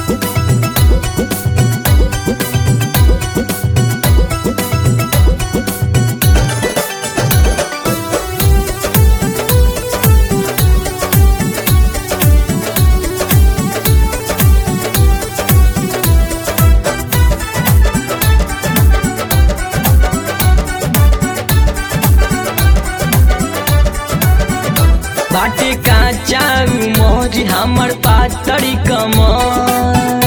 बाटे काचा मोरी हमर पातरी कमर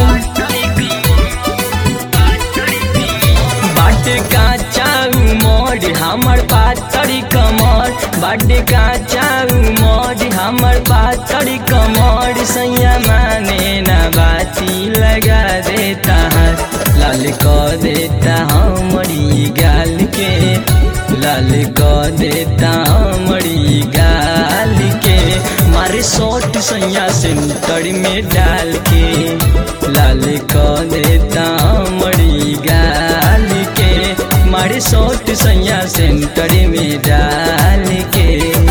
बाटे काचा मोरी हमर पातरी कमर बाटे काचा मोरी हमर पातरी कमर सैया माने ना बाती लगा देता है लाल क देता हमरी गाल के लाल क देता हमरी गाल के मारे शॉट सैया सेंटर में डाल के लाल क देता हमरी गाल के मारे शॉट सैया सेंटर में डाल के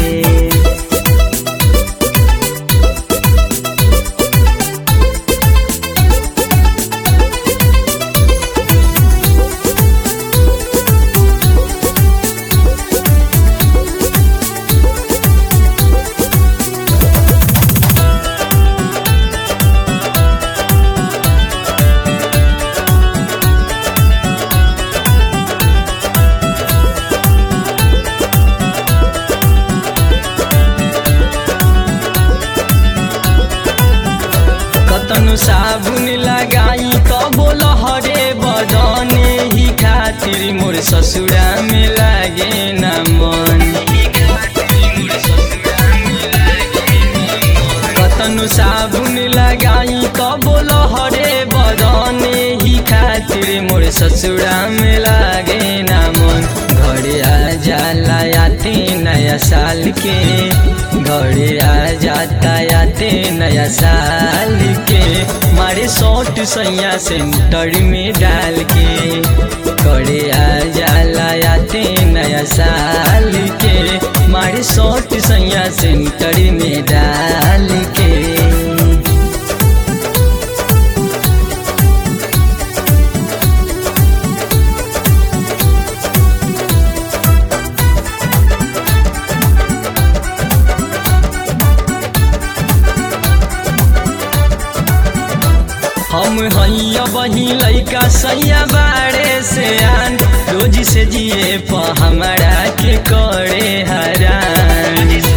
कतनु साबुन लगाई कबो लहरे बदने ही खातिर मोर ससुरा में लागे न मन कतनु साबुन लगाई कबो लहरे बदने ही खातिर मोर ससुरा में लागे न मन घरे आ जाला आते नया साल के घरे आ जाता आते नया साल के मारे शॉट सैया सेंटर में डाल के घरे आ जाला आते नया साल के मारे शॉट सैया सेंटर में डाल के हम हैया बही लैका सैया बाड़े से आन रोज से जिए प हमारा के करे हरान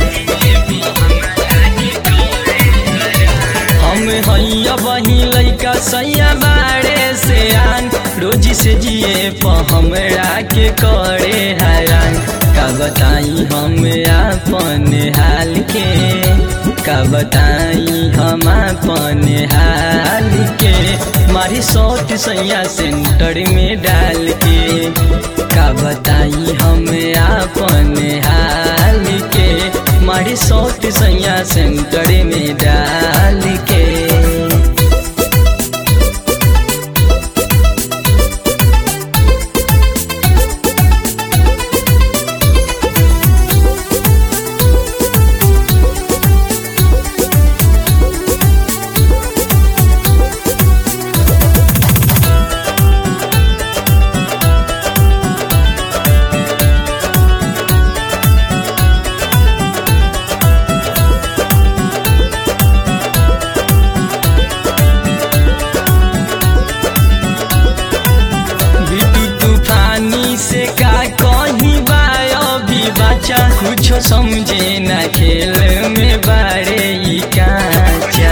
हम हैया बही लैका सैया बाड़े से आन रोज से जिए प हमरा के करे हरान का बताई हम अपन हाल के का बताई हम अपन हाल के मारी शॉट सैया सेंटर में डाल के का बताई हम अपन हाल के मारी शॉट सैया सेंटर में डाल के बिटू तूफानी से का कहीं बायो भी बच्चा कुछो समझे न खेल में बारे ई काचा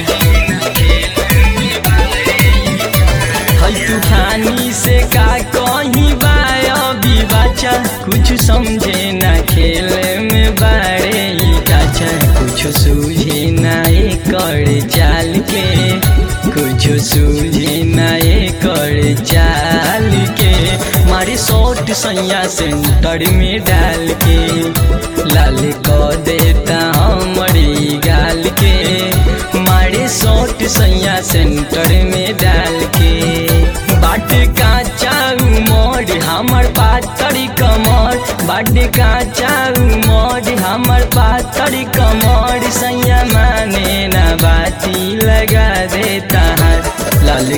हई तूफानी से का कहीं बायो भी बच्चा कुछ समझे न खेल में बारे ई काचा कुछ सूझे न कर चाल के कुछ सूझे न कर चाल के मारी शॉट सैया सेंटर में डाल के लाल क देता हमारी गाल के मारी शॉट सैया सेंटर में डाल के बाट काचा मोड़ हमर पातरी कमर बाट काचा मोड़ हमर पातरी कमर सैया माने ना बाती लगा देता है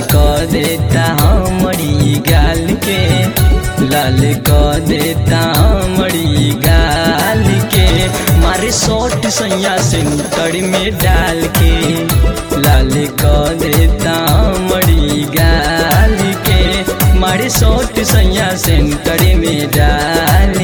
क देता हमरी गाल के लाल क देता हमरी गाल के मारे सोट सैया से तड़ में डाल के लाल क देता हमरी गाल के मारे सोट सैया से तड़ में डाल